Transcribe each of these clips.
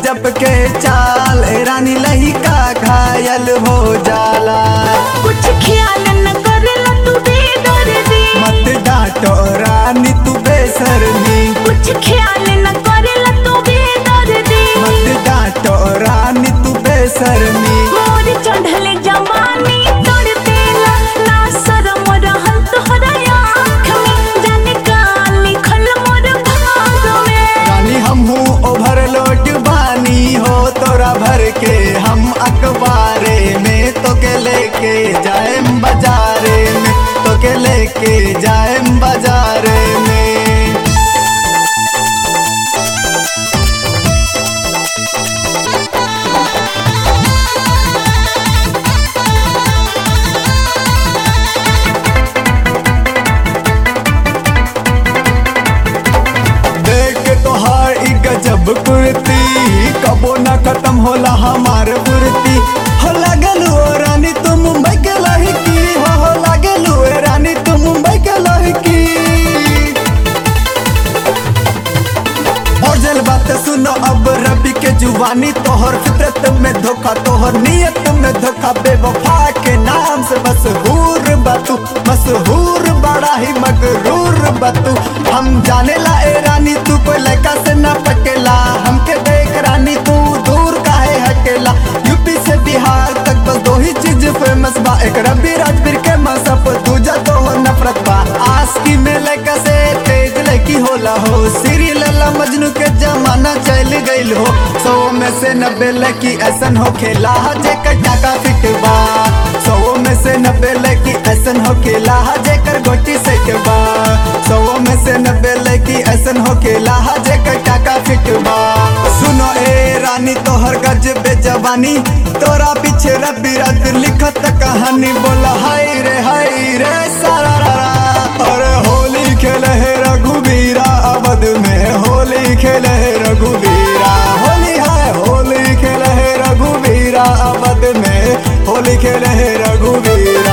गजब के चाल ए रानी लहिका घायल हो जाला कुछ ख्याल न करेला तू बेदर्दी मत डांटो रानी तू बेसरमी कुछ ख्याल न करेला तू बेदर्दी मत डांटो रानी तू बेसरमी मोर चढ़ले जवानी तोड़ देला ना शरम रहल तोहरा आँख में जाने का लिखल मोर भाग में रानी हम हूँ ओवरलोड बानी हो तोरा भर के हम अखबारे में तो के लेके जाएम बाजारे में तो के लेके जाएम बाजारे में देख के तोहार ई गजब कुर्ती कबो ना खत्म होला हमार फुर्ती हो लागल हो रानी तू मुंबई के लड़की हो हो लागल हो रानी तू मुंबई के लड़की और जल बात सुनो अब रबी के जुवानी तोहर फितरत में धोखा तोहर नियत में धोखा बेवफा के नाम से मशहूर बतू मशहूर बड़ा ही मगरूर बतू हम जाने ला ए रानी तू कोई लड़का से ना पकेला हमके देख रानी तू दूर काहे हकेला यूपी से बिहार तक बस दो ही चीज फेमस बा एक रबी राजवीर के मसप दूजा तो हो नफरत बा आस्की में लड़का से तेज लड़की होला हो सीरी लला मजनू के जमाना चल गईल हो सौ में से नब्बे लड़की ऐसन हो खेला जेकर टाका फिट बा सौ में से नब्बे लड़की ऐसन हो खेला जेकर गोटी सेट बा सौ में से नब्बे लड़की ऐसन हो खेला जेकर टाका फिट बा सुनो ए रानी तोहर गजबे जवानी तोरा पीछे रबी रात लिखत कहानी बोला हाय रे हाय रे सारा रा रा अरे होली खेले है रघुवीरा अवध में होली खेले है रघुवीरा होली है होली खेले है रघुवीरा अवध में होली खेले है रघुवीरा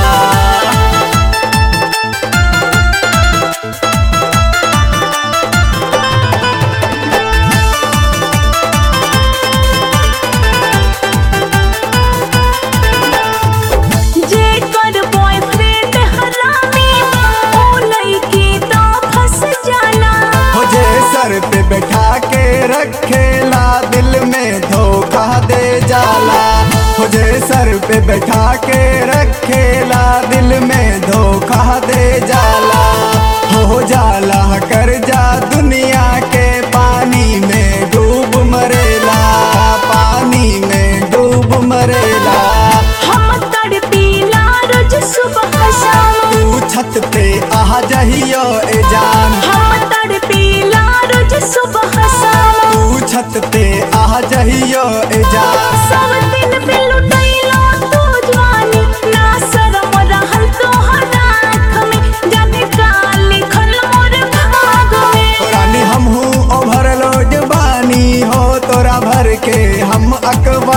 जेकर बॉयफ्रेंड हरामी ओ लड़की तो फंस जाला हो जे सर पे बैठा के रखेला दिल में धोखा दे जाला हो जे सर पे बैठा के रखेला दिल में धोखा दे जाला हो जाला कर जा दुनिया के पानी में डूब मरेला पानी में डूब मरेला हम तड़पीला रोज सुबह शाम तू छत पे आ जहियो ए जान हम तड़पीला रोज सुबह शाम तू छत पे आ जहियो ए जान सब दिन पे लुटैला तू जवानी ना शरम रहल तोहरा आँख में जाने का लिखल मोर भाग में रानी हम हूँ ओवरलोड बानी हो तोरा भर के हम अखबार